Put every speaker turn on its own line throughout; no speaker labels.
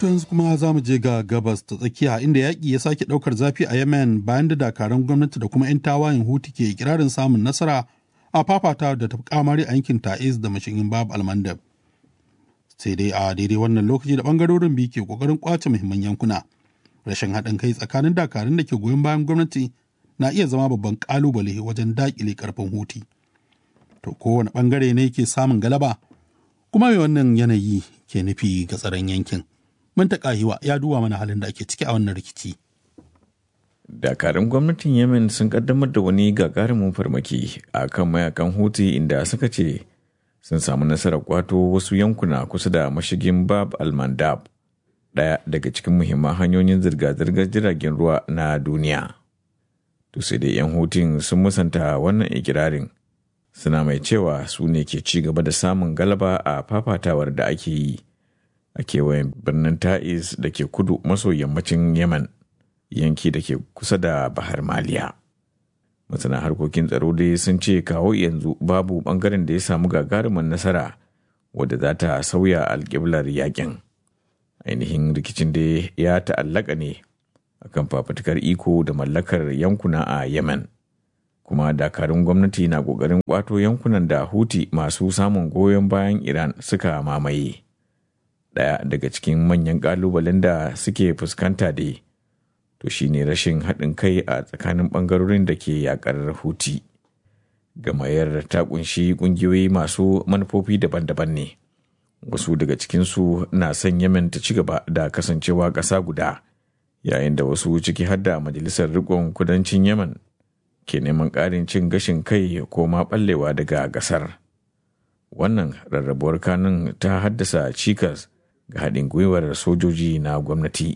To yanzu kuma za mu je ga gabas ta tsakiya inda yaƙi ya sake ɗaukar zafi a Yemen bayan da dakarun gwamnati da kuma 'yan tawayen Huti ke ikirarin samun nasara a fafata da ta kamari a yankin Ta'iz da mashigin Bab Almandab. Sai dai a daidai wannan lokaci da ɓangarorin biyu ke ƙoƙarin ƙwace muhimman yankuna. Rashin haɗin kai tsakanin dakarun da ke goyon bayan gwamnati na iya zama babban ƙalubale wajen daƙile ƙarfin Huti. To kowane ɓangare ne ke samun galaba kuma mai wannan yanayi ke nufi ga tsaron yankin. Mantaka Hiwa ya duba mana halin da ake ciki a wannan rikici.
Dakarun gwamnatin Yemen sun kaddamar da wani gagarumin farmaki a kan mayakan Houthi inda suka ce sun samu nasarar kwato wasu yankuna kusa da mashigin Bab al-Mandab, ɗaya daga cikin muhimman hanyoyin zirga-zirgar jiragen ruwa na duniya. To sai dai 'yan Houthi sun musanta wannan ikirarin, suna mai cewa su ne ke ci gaba da samun galaba a fafatawar da ake yi. a kewayen birnin Ta'iz da ke kudu maso yammacin Yemen, yanki da ke kusa da Bahar Maliya. Masana harkokin tsaro dai sun ce kawo yanzu babu bangaren da ya samu gagarumin nasara wadda za ta sauya alƙiblar yakin. Ainihin rikicin da ya ta'allaka ne akan fafutukar iko da mallakar yankuna a Yemen. Kuma dakarun gwamnati na ƙoƙarin ƙwato yankunan da Huti masu samun goyon bayan Iran suka mamaye. ɗaya daga cikin manyan ƙalubalen da suke fuskanta da to shine rashin haɗin kai a tsakanin ɓangarorin da ke yaƙar huti gamayar ta ƙunshi ƙungiyoyi masu manufofi daban-daban ne wasu daga cikinsu na son yemen ta ci gaba da kasancewa ƙasa guda yayin da wasu ciki har da majalisar riƙon kudancin yemen ke neman ƙarin cin gashin kai ko ma ɓallewa daga ƙasar wannan rarrabuwar kanun ta haddasa cikas ga haɗin gwiwar sojoji na gwamnati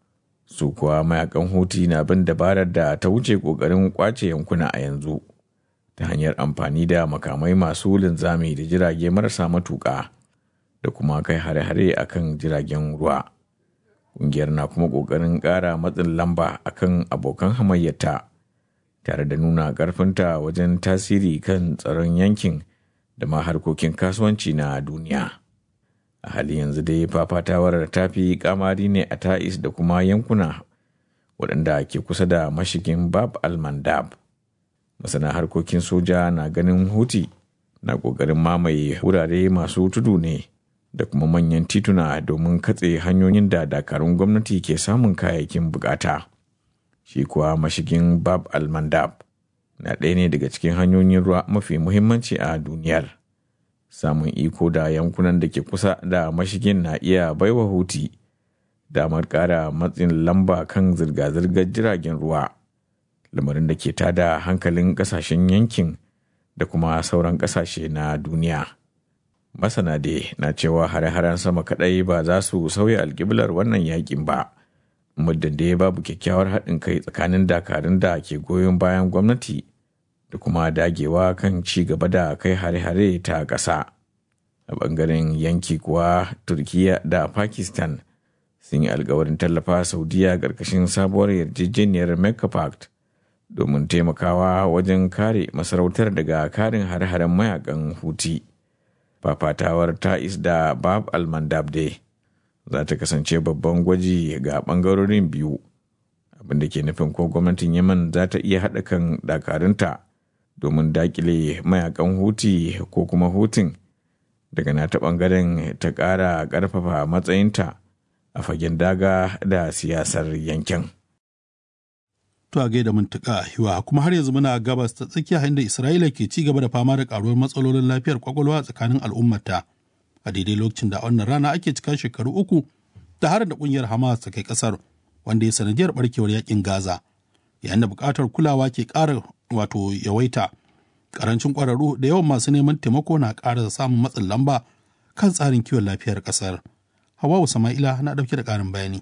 su kuwa mayakan huti na bin dabarar da ta wuce ƙoƙarin ƙwace yankuna a yanzu ta hanyar amfani da makamai masu linzami da jirage marasa matuƙa da kuma kai hare-hare a kan jiragen ruwa ƙungiyar na kuma ƙoƙarin ƙara matsin lamba a kan abokan hamayyata tare da nuna ƙarfinta wajen tasiri kan tsaron yankin da ma harkokin kasuwanci na duniya. a halin yanzu dai fafatawar ta fi kamari ne a ta'is da kuma yankuna waɗanda ke kusa da mashigin bab al-mandab masana harkokin soja na ganin huti na ƙoƙarin mamaye wurare masu tudu ne da kuma manyan tituna domin katse hanyoyin da dakarun gwamnati ke samun kayayyakin bukata shi kuwa mashigin bab al-mandab na ɗaya ne daga cikin hanyoyin ruwa mafi muhimmanci a duniyar. samun iko da yankunan da ke kusa da mashigin na iya baiwa huti damar ƙara matsin lamba kan zirga-zirgar jiragen ruwa lamarin da ke tada hankalin ƙasashen yankin da kuma sauran ƙasashe na duniya masana dai na cewa hare-haren sama kaɗai ba za su sauya alƙiblar wannan yakin ba muddin da babu kyakkyawar haɗin kai tsakanin dakarun da ke goyon bayan gwamnati da kuma dagewa kan ci gaba da kai hare-hare ta ƙasa. A ɓangaren yanki kuwa Turkiya da Pakistan sun yi alkawarin tallafa Saudiya ƙarƙashin sabuwar yarjejeniyar Mecca Pact domin taimakawa wajen kare masarautar daga karin hare-haren mayakan Huti. Fafatawar Ta'is da Bab al-Mandab dai za ta kasance babban gwaji ga ɓangarorin biyu abinda ke nufin ko gwamnatin Yemen za ta iya haɗa kan dakarunta. domin dakile mayakan huti ko kuma hutun daga nata bangaren ta ƙara ƙarfafa matsayinta a fagen daga da siyasar yankin.
To a gaida muntuka hiwa kuma har yanzu muna gabas ta tsakiya inda Isra'ila ke ci gaba da fama da karuwar matsalolin lafiyar kwakwalwa tsakanin al'ummata a daidai lokacin da wannan rana ake cika shekaru uku da har da kungiyar Hamas ta kai kasar wanda ya sanadiyar barkewar yakin Gaza yayin da buƙatar kulawa ke ƙara wato yawaita karancin ƙwararru da yawan masu neman taimako na ƙara samun matsin lamba kan tsarin kiwon lafiyar ƙasar. Hawawu Sama'ila na ɗauke da ƙarin bayani.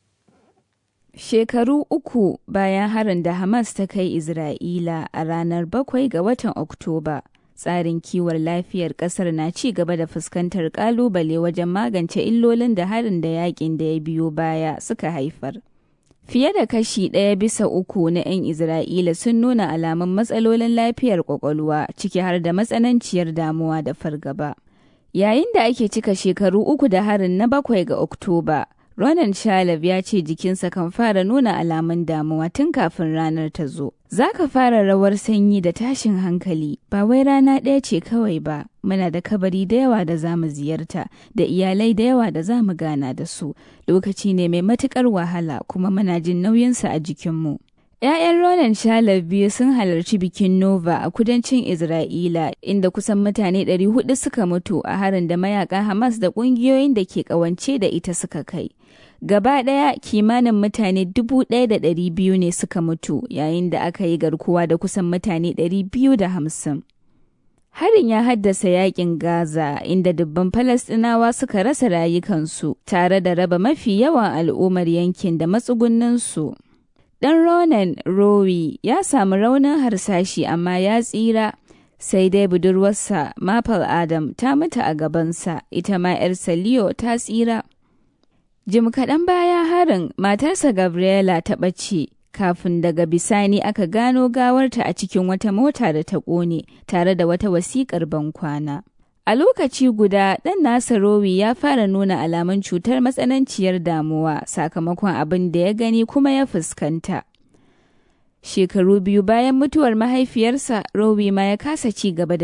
Shekaru uku bayan harin da Hamas ta kai Isra'ila a ranar bakwai ga watan Oktoba, tsarin kiwon lafiyar ƙasar na ci gaba da fuskantar ƙalubale wajen magance illolin da harin da yakin da ya biyo baya suka haifar. Fiye da kashi ɗaya bisa uku na 'yan Isra'ila sun nuna alamun matsalolin lafiyar ƙwaƙwalwa ciki har da matsananciyar damuwa da fargaba. Yayin da ake cika shekaru uku da harin na bakwai ga Oktoba, Ronan Shalab ya ce jikinsa kan fara nuna alamun damuwa tun kafin ranar ta zo. Za ka fara rawar sanyi da tashin hankali, ba wai rana ɗaya ce kawai ba, muna da kabari da yawa da za mu ziyarta, da iyalai da yawa da za mu gana da su. Lokaci ne mai matuƙar wahala kuma muna jin nauyinsa a jikinmu. ‘Ya'yan Ronan Shalab biyu sun halarci bikin Nova a kudancin Isra'ila, inda kusan mutane 400 suka mutu a harin da mayakan Hamas da ƙungiyoyin da ke ƙawance da ita suka kai. Gaba ɗaya kimanin mutane 1,200 ne suka mutu yayin da aka yi garkuwa da kusan mutane 250. Harin ya haddasa yakin Gaza inda dubban Falasɗinawa suka rasa rayukansu tare da raba mafi yawan al'ummar yankin da matsugunninsu. Ɗan Ronan Rowi ya samu raunin harsashi amma ya tsira, sai dai budurwarsa Maple Adam ta mutu a gabansa, ita ma 'yarsa Leo ta tsira. Jim kaɗan baya harin matarsa Gabriela ta ɓace, kafin daga bisani aka gano gawarta a cikin wata mota da ta ƙone tare da wata wasiƙar bankwana. A lokaci guda, ɗan nasa Rowi ya fara nuna alamun cutar matsananciyar damuwa sakamakon abin da ya gani kuma ya fuskanta. Shekaru biyu bayan mutuwar mahaifiyarsa, Rowi ma ya kasa ci gaba da